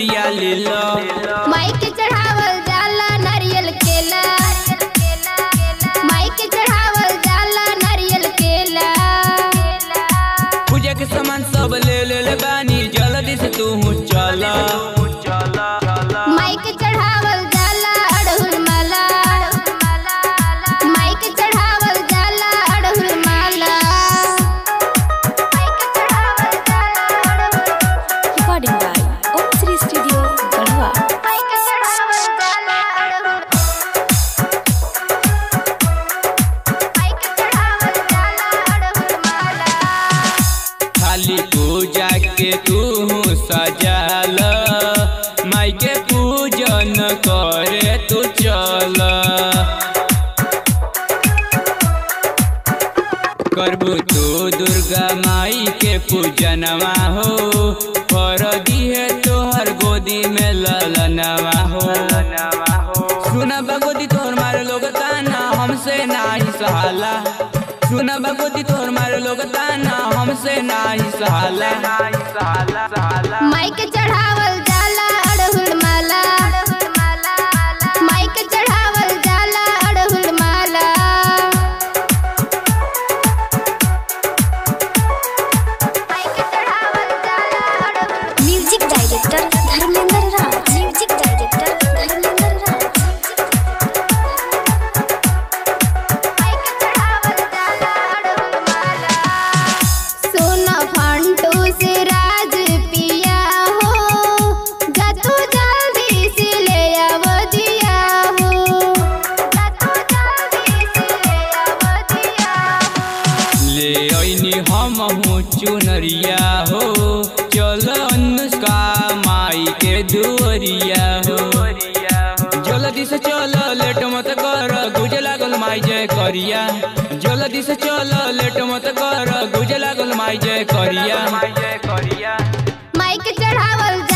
चुनरिया ले लो माइक चढ़ावल जाला नारियल केला माइक चढ़ावल जाला नारियल केला पूजा के सामान सब ले ले ले बानी जल्दी से तू चल माइक चढ़ावल जाला अड़हुल माला माइक चढ़ावल जाला अड़हुल माला माइक चढ़ावल जाला अड़हुल Recording by Om Sri Studio, Galwa. Mic चढ़ावल जाला अड़हुल माइक चढ़ावल जाला अड़हुल माला खाली पूजा के तू सजाल माई के पूजन करे तू चल करबू तू दुर्गा माई के पूजनवा हो कर दिहे तोहर गोदी में ललनवा हो सुना बगोदी तोहर मारे लोग ताना हमसे नाही सहाला सुना बगोदी तोहर मारे लोग ताना हमसे नाही सहाला माइक चढ़ावल जाला अड़हुल माला माइक चढ़ावल जाला अड़हुल माला माइक चढ़ावल जाला अड़हुल Music Director Dharmendra Raj. Music Director Dharmendra Raj. Mic चढ़ावल जाला अड़हुल माला सोना फंटू से राज पिया हो जतू जल्दी से ले आव दिया हो जतू जल्दी से ले आव दिया हो ले ऐनी हम हूँ चुनरिया हो चल अनुष्का माई के दुअरिया हो जल्दी से चल लेट मत कर गुजे लागल माई जय करिया जल्दी से चल लेट मत कर गुजे लागल माई जय करिया माइक चढ़ावल